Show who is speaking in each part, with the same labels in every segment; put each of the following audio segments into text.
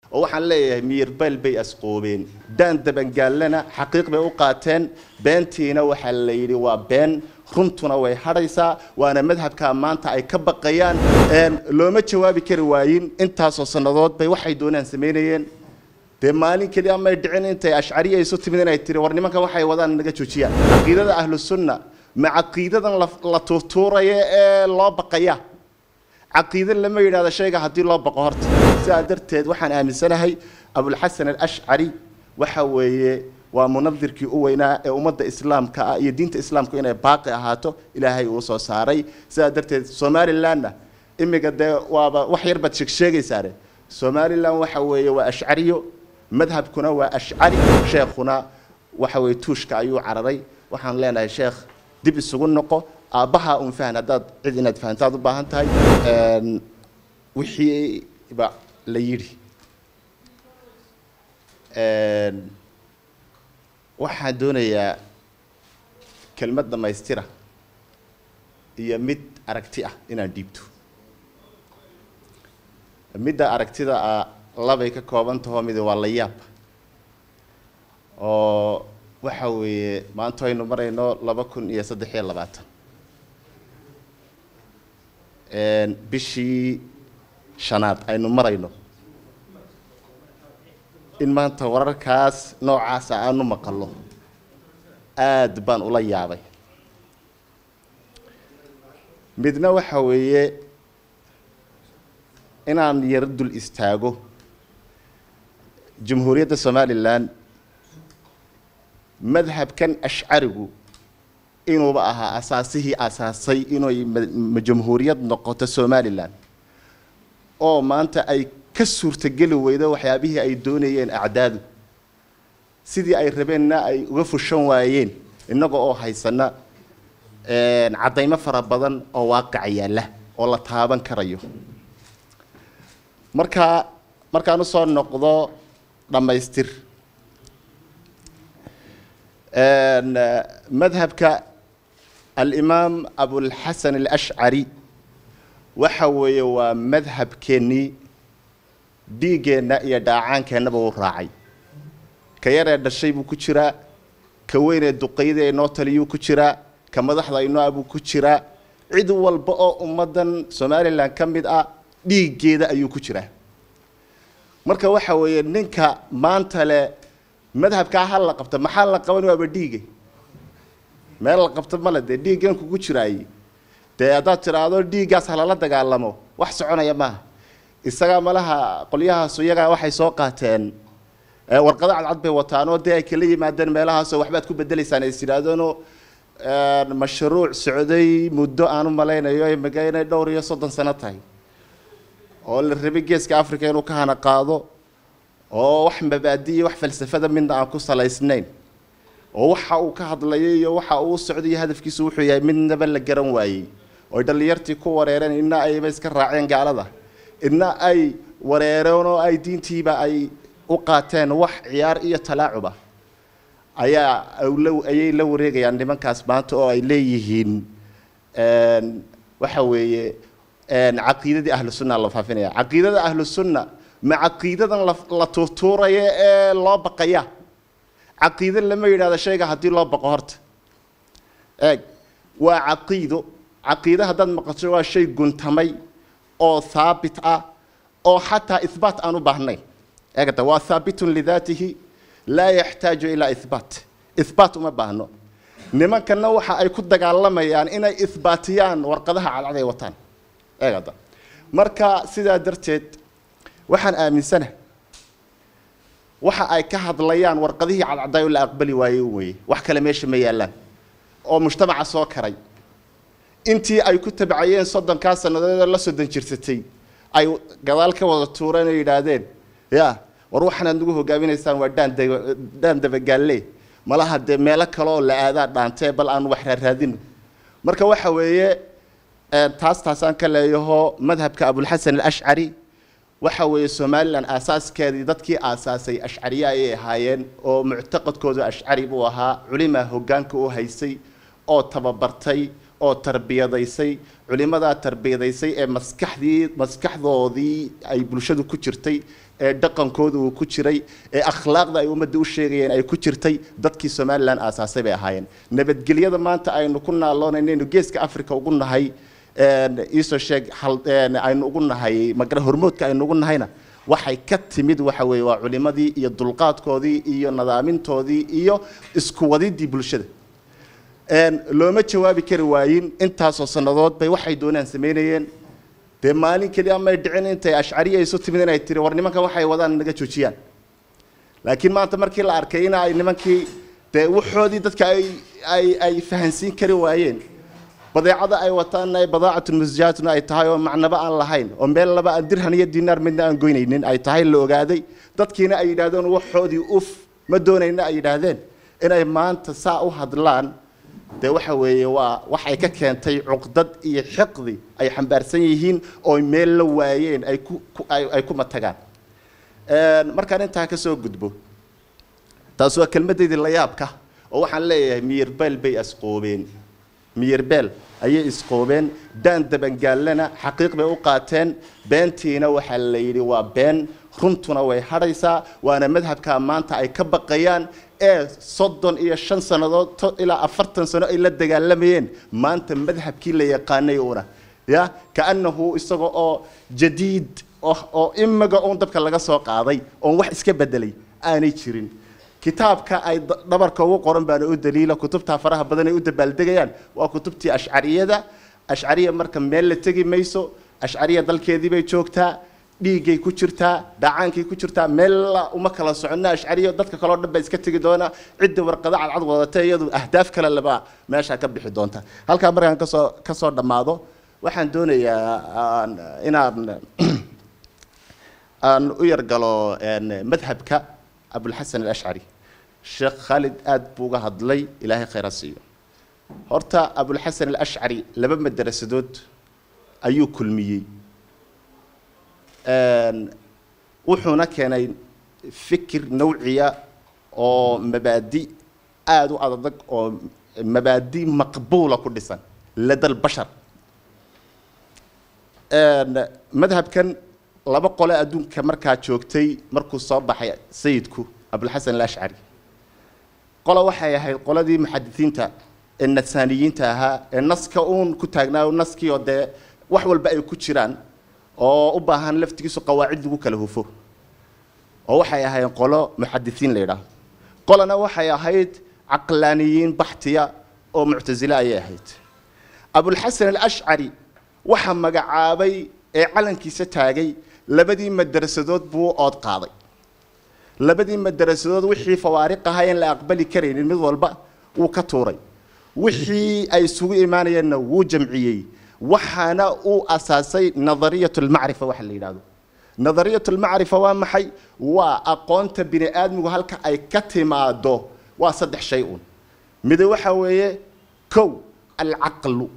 Speaker 1: oo waxaan leeyahay miyirbeel bay asqoobeen daan dabangaallana xaqiiq bay u qaateen beentiina waxaa la yidhi waa been runtuna way hadhaysaa waana madhabka maanta ay ka baqayaan looma jawaabi kari waayin intaasoo sannadood bay waxay doonaan samaynayeen dee maalin keliya may dhicin intay ashcariya isu timid inay tiri war nimankan waxay wadaan naga joojiyaan caqiidada ahlu sunna ma caqiidadan la tuurtuuraya ee loo baqaya caqiide lama yidhahdo shayga haddii loo baqo horta sidaa darteed waxaan aaminsanahay abulxasan alashcari waxa weeye waa munadirkii u weynaa ee ummadda islaamka ah iyo diinta islaamku inay baaqi ahaato ilaahay uu soo saaray sidaa darteed somalilandna imiga dee waaba wax yar baad sheegsheegaysaane somalilan waxa weeye waa ashcariyo madhabkuna waa ashcari sheekhuna waxa weye tuushka ayuu cararay waxaan leenahay sheekh dib isugu noqo aabbaha un fahan haddaad cid inaad fahantaad u baahan tahay wixii ba la yidhi waxaan doonayaa kelmad dhammaystira iyo mid aragti ah inaan dhiibto midda aragtida ah labay ka kooban taho mid waa la yaab oo waxa weeye maanta aynu marayno laba kun iyo saddex iyo labaatan bishii shanaad aynu marayno in maanta wararkaas noocaasa aanu maqallo aada baan ula yaabay midna waxa weeye inaan yaro dul istaago jamhuuriyadda somalilan madhabkan ashcarigu inuuba ahaa asaasihii asaasay inay jamhuuriyad noqoto somalilan oo maanta ay ka suurtageli weydo waxyaabihii ay doonayeen acdaadu sidii ay rabeenna ay uga fushan waayeen innaga oo haysana caddaymo fara badan oo waaqac yaalla oo la taaban karayo markaa markaan usoo noqdo dhammaystir madhabka alimaam abulxasan alashcari waxa weeye waa madhabkeennii dhiiggeenna iyo dhaacaankeennaba uu raacay ka yaree dhashay buu ku jiraa ka weynee duqayda ee noo taliyuu ku jiraa ka madaxda inoo buu ku jiraa cid walba oo ummaddan somalilan ka mid ah dhiiggeeda ayuu ku jiraa marka waxa weeye ninka maanta le madhabkaa ha la qabta maxaa la qaban waaba dhiige meel la qabta male dee dhiiggan kugu jiraaye dee haddaad tidhaahdo dhiiggaas halala dagaalamo wax soconaya maaha isagaa malaha qolyahaasu iyagaa waxay soo qaateen warqado cadcad bay wataanoo dee ay kala yimaadeen meelahaasoo waxbaad ku bedelaysaan is yidhaahdeenoo mashruuc socday muddo aan u malaynayo imika inay dhowr iyo soddon sano tahay oo la rabay geeska africa inuu ka hana qaado oo wax mabaadi iyo wax falsafada midna aan ku salaysnayn oo waxa uu ka hadlayo iyo waxa uu socday iyo hadafkiisu wuxuu yahay midnaba la garan waayey oo dhallinyartii ku wareereen inna ayba iska raaceen gaalada inna ay wareereen oo ay diintiiba ay u qaateen wax ciyaar iyo talaacuba ayaa ayay la wareegayaan nimankaas maanta oo ay leeyihiin waxa weeye caqiidadii ahlu sunna la faafinaya caqiidada ahlu sunna ma caqiidadan la tuurtuuraya ee loo baqaya caqiide lama yidhahdo shayga haddii loo baqo horta eeg waa caqiido caqiide haddaad maqasho waa shay guntamay oo haabit ah oo xataa ihbaat aan u baahnayn eegata waa haabitun lidaatihi laa yaxtaaju ilaa ihbaat ihbaat uma baahno nimankana waxa ay ku dagaalamayaan inay ihbaatiyaan warqadaha cadcad ay wataan eegada marka sidaa darteed waxaan aaminsana waxa ay ka hadlayaan warqadihii cadcadaay oo la aqbali waaye weye wax kale meesha ma yaallaan oo mujtamaca soo karay intii ay ku tabcayeen soddonkaa sannadood la soddon jirsatay ay gadaal ka wada tuureen oo yidhaahdeen ya war waxaanaad nagu hogaaminaysaan waa dhaan dhaan dabagaalle malaha dee meelo kale oo la aadaa dhaantee bal aan wax raaraadino marka waxa weeye taas taasaan ka leeyaho madhabka abulxasan alashcari waxa weeye somalilan aasaaskeedii dadkii aasaasay ashcariye ayay ahaayeen oo muctaqadkoodu ashcari buu ahaa culimaa hoggaanka u haysay oo tababartay oo tarbiyadaysay culimadaa tarbiyadaysay ee maskaxdii maskaxdoodii ay bulshadu ku jirtay ee dhaqankooda uu ku jiray ee akhlaaqda ay ummadda u sheegayeen ay ku jirtay dadkii somalilan aasaasay bay ahaayeen nabadgelyada maanta aynu ku naaloonaynu geeska africa ugu nahay iisoo sheeg aynu ugu nahay magara hormoodka aynu ugu nahayna waxay ka timid waxa weeye waa culimadii iyo dulqaadkoodii iyo nadaamintoodii iyo isku wadidii bulshada looma jawaabi kari waayin intaasoo sannadood bay waxay doonaan samaynayeen dee maalin keliya amay dhicin intay ashcariya isu timid inay tiri war nimankan waxay wadaan naga joojiyaan laakiin maanta markii la arkay in ay nimankii dee waxoodii dadka ay ay ay fahansiin kari waayeen badeecada ay wataanna ay badaacatun musjaatun ay tahay oo macnaba aan lahayn oo meel laba aan dirhan iyo dinaar midna aan goynaynin ay tahay la ogaaday dadkiina ay yidhaahdeen waxoodii uf ma doonayna ay yidhaahdeen inay maanta saa u hadlaan dee waxa weeye waa waxay ka keentay cuqdad iyo xiqdi ay xambaarsan yihiin oo meel la waayeen ay ku ay ku matagaan markaan intaa ka soo gudbo taas waa kelmaddeydii la yaabka oo waxaan leeyahay miyirbeel bay asqoobeen miyirbeel ayay isqoobeen daan dabangaallana xaqiiq bay u qaateen beentiina waxaa la yidhi waa been runtuna way hadhaysaa waana madhabkaa maanta ay ka baqayaan ee soddon iyo shan sannadood ilaa afartan sano ay la dagaalamayeen maanta madhabkii la yaqaanay una ya kaanahu isaga oo jadiid oo imaga uun dabka laga soo qaaday oon wax iska bedelay aanay jirin kitaabka ay dhabarka ugu qoran baana u daliila kutubtaa faraha badan ay u dabaaldegayaan waa kutubtii ashcariyada ashcariya marka meel la tegi mayso ashcariya dalkeedii bay joogtaa dhiiggay ku jirtaa dhacaankay ku jirtaa meella uma kala soconna ashcariya dadka kaleo dhan baa iska tegi doona cidda warqada cadcad wadata iyadu ahdaaf kale laba meeshaa ka bixi doonta halkaa markaan kasoo kasoo dhammaado waxaan doonayaa inaan aan u yargalo madhabka abulxasan alashcari sheekh khaalid aada buu uga hadlay ilaahay khayra siiyo horta abulxasan alashcari laba madarasadood ayuu kulmiyey wuxuuna keenay fikir nawciya oo mabaadi aada u adadag oo mabaadi maqbuula ku dhisan lada lbashar madhabkan laba qole adduunka markaa joogtay markuu soo baxay sayidku abulxasan alashcari qola waxay ahayd qoladii muxadisiinta ee nasaaniyiinta ahaa ee naska uun ku taagnaayo naskiioo dee wax walba ay ku jiraan oo u baahan laftigiisu qawaacid lagu kala hufo oo waxay ahayd qolo muxadisiin la yidhaaho qolana waxay ahayd caqlaaniyiin baxtiya oo muctasile ayay ahayd abulxasan alashcari waxaa magacaabay ee calankiisa taagay labadii madarasadood buu ood qaaday labadii madarasadood wixii fawaariq ahaa in la aqbali karaynin mid walba wuu ka tuuray wixii ay isugu imaanayeenna wuu jamciyey waxaana uu asaasay nadariyat lmacrifa waxa la yidhahdo nadariyat lmacrifa waa maxay waa aqoonta bini aadmigu halka ay ka timaado waa saddex shay uun mide waxa weeye kow alcaqlu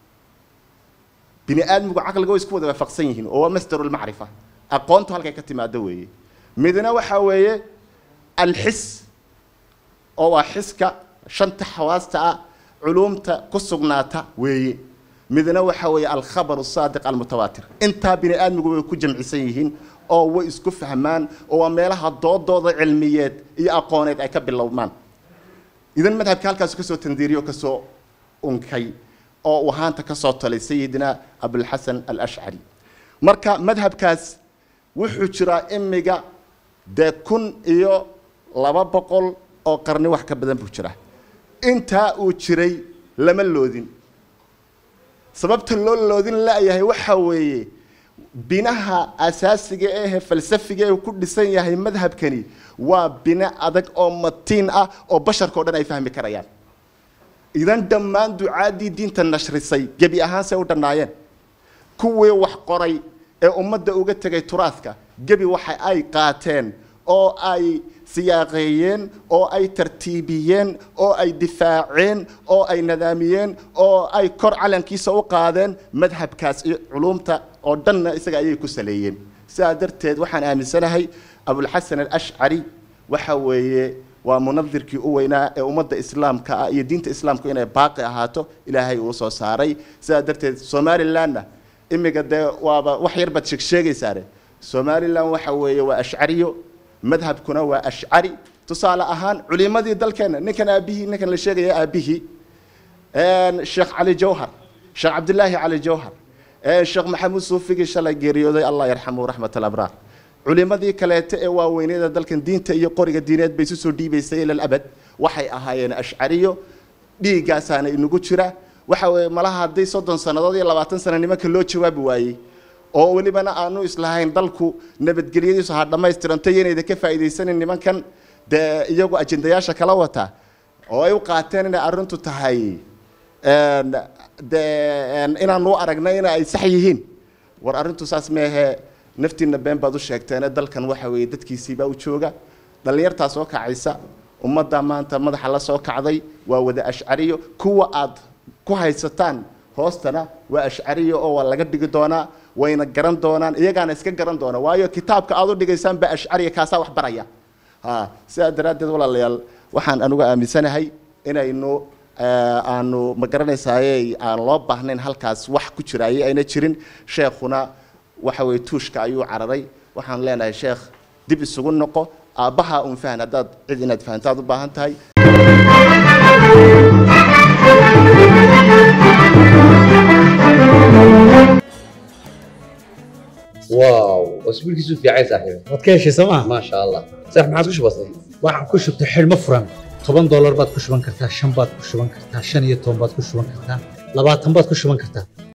Speaker 1: bini aadmigu caqliga way isku wada waafaqsan yihiin oo waa masdaru lmacrifa aqoontu halkay ka timaado weeye midna waxa weeye alxis oo waa xiska shanta xawaasta ah culuumta ku sugnaata weeye midna waxa weeye alkhabaru saadiq almutawaatir intaa bini aadmigu way ku jamcisan yihiin oo way isku fahmaan oo waa meelaha doodooda cilmiyeed iyo aqooneed ay ka bilowmaan idan madhabka halkaasu kasoo tandiiriyo kasoo unkay oo uu ahaanta ka soo talay sayidina abulxasan alashcari marka madhabkaas wuxuu jiraa imiga dee kun iyo laba boqol oo qarni wax ka badan buu jiraa intaa uu jiray lama loodin sababta loo loodin la-yahay waxa weeye binaha asaasiga ehe falsafiga ee ku dhisan yahay madhabkani waa bine adag oo matiin ah oo basharka o dhan ay fahmi karayaan idan dhammaan ducaadii diinta nashrisay gebi ahaan say u dhannaayeen kuwii wax qoray ee ummadda uga tegay turaadka gebi waxa ay qaateen oo ay siyaaqeeyeen oo ay tartiibiyeen oo ay difaaceen oo ay nadaamiyeen oo ay kor calankiisa u qaadeen madhabkaas iyo culumta oo dhanna isaga ayay ku saleeyeen sidaa darteed waxaan aaminsanahay abulxasan alashcari waxa weeye waa munadirkii u weynaa ee ummadda islaamka ah iyo diinta islaamku inay baaqi ahaato ilaahay uu soo saaray sidaa darteed somalilandna imiga dee waaba wax yar baad sheegsheegaysaane somalilan waxa weeye waa ashcariyo madhabkuna waa ashcari tusaale ahaan culimadii dalkeena ninkan aabihii ninkan la sheegaya aabihii sheekh cali jawhar sheekh cabdilaahi cali jawhar sheekh maxamuud suufigii shalay geeriyooday allah yarxamu raxmat alabraar culimadii kaleete ee waaweynada dalkan diinta iyo qoriga diineed bay isu soo dhiibaysay ilal abad waxay ahaayeen ashcariyo dhiiggaasaana inagu jira waxa weeye malaha haddii soddon sannadood iyo labaatan sana nimanka loo jawaabi waayey oo welibana aanu islahayn dalku nabadgelyadiisu ha dhammaystiranto inayda ka faa'iidaysanin nimankan dee iyagu ajendayaasha kala wata oo ay u qaateen inay arrintu tahay dee inaanu aragnay in ay sax yihiin war arrintu saas meehe naftiina been baad u sheegteene dalkan waxa weeye dadkiisiibaa u jooga dhallinyartaa soo kacaysa ummadda maanta madaxa la soo kacday waa wada ashcariyo kuwa aad ku haysataan hoostana waa ashcariyo oo waa laga dhigi doonaa wayna garan doonaan iyagaana iska garan doona waayo kitaabka aad u dhigaysaan baa ashcariya kaasaa wax baraya ha sidaa daraaddeed walaalayaal waxaan anugu aaminsanahay inaynu aanu ma garanaysaaye aan loo baahnayn halkaas wax ku jiraayay ayna jirin sheekhuna waxa weye tuushka ayuu cararay waxaan leenahay sheekh dib isugu noqo aabbaha un fahan haddaad cid inaad fahantaad u baahan tahay
Speaker 2: واو اسبوعك في عين صاحبي
Speaker 3: waad ka heshay sooma
Speaker 2: ما شاء الله صح ما عاد وش بصير
Speaker 3: waxaan ku shubtay xidhmo furan toban doolar baad ku shuban kartaa shan baad ku shuban kartaa shan iyo toban baad ku shuban kartaa labaatan baad ku shuban kartaa